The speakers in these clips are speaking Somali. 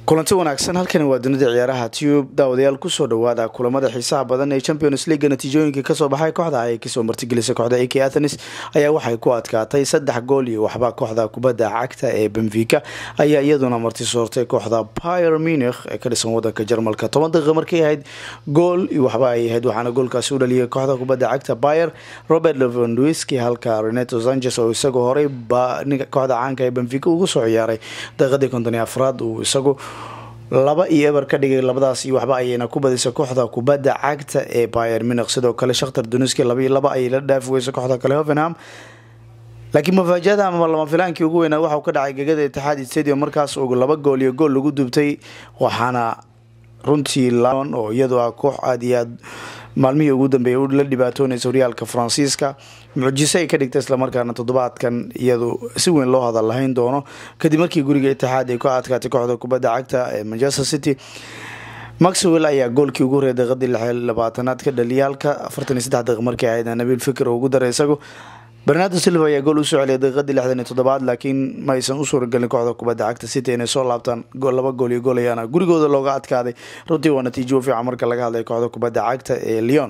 kulanti wanaagsan halkani waa dunida ciyaaraha tube daawadayaal kusoo dhawaada kulamada xiisaha badan ee champions leaga natiijooyinkii kasoo baxay kooxda ay kasoo martigelisay kooxda ak athenis ayaa waxay ku adkaatay saddex gool iyo waxba kooxda kubadda cagta ee benfica ayaa iyaduna marti soortay kooxda pier munih ee ka dhisan wadanka jarmalka toban daqiiqa markay ahayd gool iyo waxba ay ahayd waxaana goolkaasi u dhaliyay kooxda kubadda cagta pier robert levandwiski halka reneto sanchez oo isagu horey kooxda caanka ee benfica ugu soo ciyaaray daqiiqadii konton iyo afraad uu isagu laba iyo eber ka dhigay labadaas iyo waxba ayayna ku badisay kooxda kubadda cagta ee bayer minq sidoo kale shakhtar duniski laba iyo laba ayay la dhaafi weysay kooxda kale hovenham laakiin mafaajada ama lama filaankii ugu weynaa waxauu ka dhacay gegada itixaad stadium markaas uu laba gool iyo gool lagu dubtay waxaana runtii lon oo iyadu ah koox aada iyo aad maalmihii ugu dambeeyay la dhibaatoonaysa horyaalka faransiiska mucjiso ay ka dhigtay islamarkaana toddobaadkan iyadu si weyn loo hadal lahayn doono kadib markii guriga itixaad ay ku adkaatay kooxda kubadda cagta ee manchester city maxwell ayaa goolkii ugu horreeyay daqiiqadii lix labaatanaad ka dhaliyay halka afartan iyo saddex daqiiq markii ahaydna nabiil fikir oo ugu daray isagu bernardo silva ayaa gool usoo celiyay daqiiqadii lixdan iyo toddobaad laakiin ma aysan u suuragelin kooxda kubadda cagta city inay soo laabtaan laba gool iyo gool ayaana gurigooda looga adkaaday runtii waa natiijo fiican marka laga hadlay kooxda kubadda cagta ee leon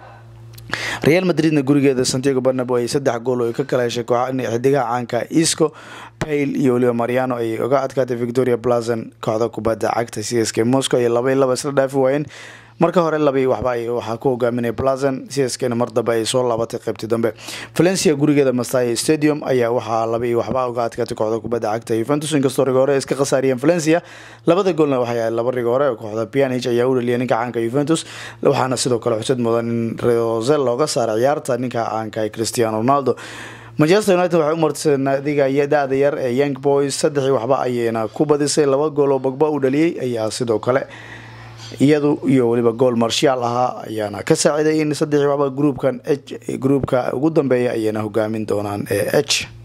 real madridna gurigeeda santiago barnabo ay saddex gool oo ay ka kala heshay xidigaha caanka isco payl iyo weliba mariano ay uga adkaatay victoria blazon kooxda kubadda cagta c s k moscow ay laba iyo laba isla dhaafi waayeen marka hore labii waxba waxaa ku hogaaminay blazon cskna mar dambe ay soo laabatay qaybtii dambe valencia gurigeeda mastaya stadium ayaa waxaa laba iyo waxba uga adkaatay kooxda kubadda cagta yuventus inkastoo riga hore iska khasaariyeen valencia labada goolna waxay ahayd laba riga hore kooxda pianich ayaa u dhaliyay ninka caanka yuventus waxaana sidoo kale xusad mudan in rosel looga saaray ciyaarta ninka caanka cristiano ronaldo manchester united waxay u martisay naadiga da-da yar ee young boys saddexii waxba ayayna ku badisay laba gool oo bagba u dhaliyey ayaa sidoo kale iyadu iyo weliba gool marshaal ahaa ayaana ka saaciday in saddexii waxba gruupkan h gruupka ugu dambeeya ayayna hogaamin doonaan ee h